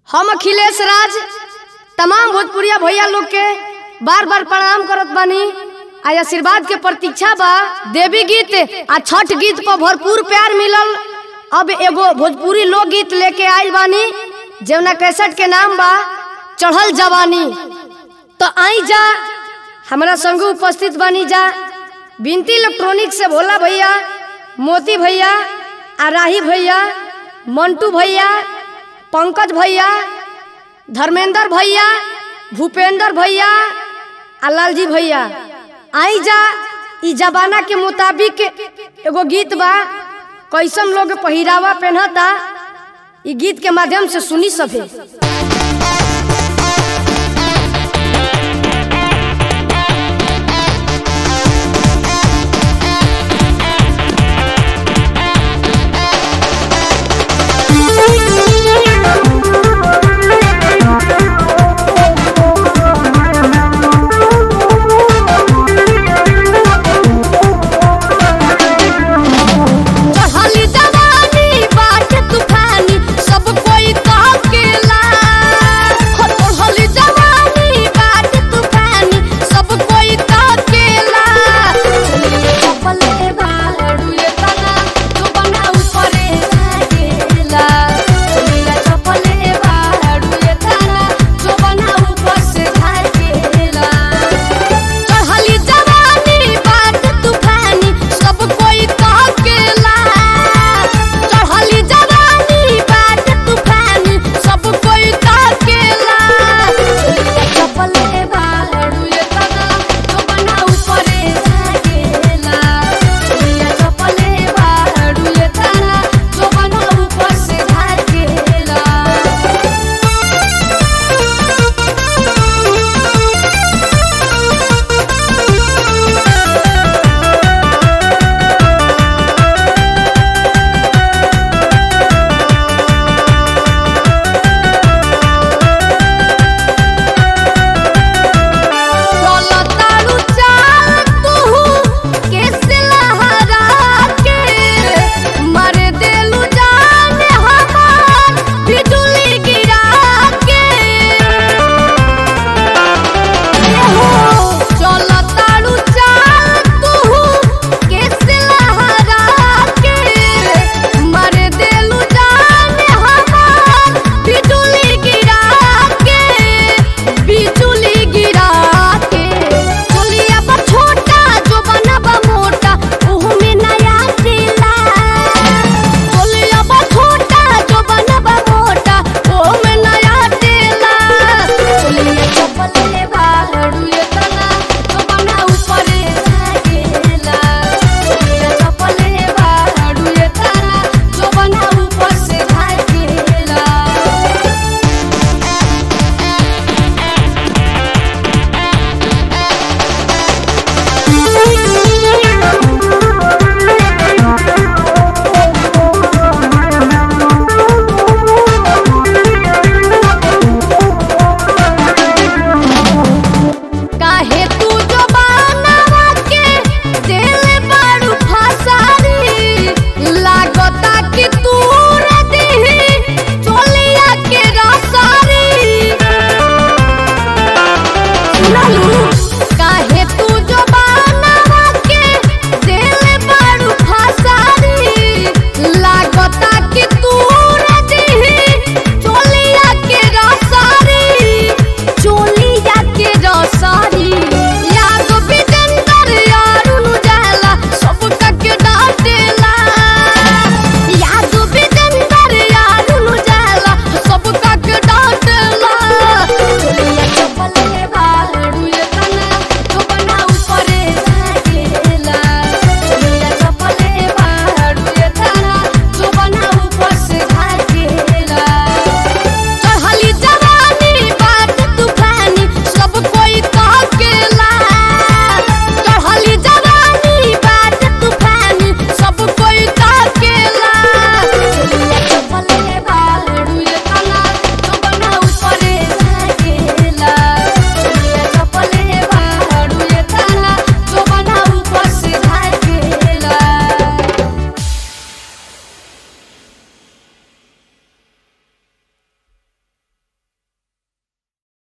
हम अखिलेश राज तमाम भोजपुरिया भैया लोग के बार बार प्रणाम करत बानी आ आशीर्वाद के प्रतीक्षा बा देवी गीत आ छठ गीत पर भरपूर प्यार मिलल अब एगो भोजपुरी लोक गीत लेके आइल बानी जौना कैसेट के नाम बा चढ़ल जवानी तो आई जा हमारा संग उपस्थित बानी जा बिनती इलेक्ट्रॉनिक से भोला भैया मोती भैया आ राही भैया मंटू भैया पंकज भैया धर्मेंद्र भैया भूपेंद्र भैया आ लालजी भैया आई जा ई जमाना के मुताबिक एगो गीत बा कैसन लोग पहिरावा पहनता ई गीत के माध्यम से सुनी सभे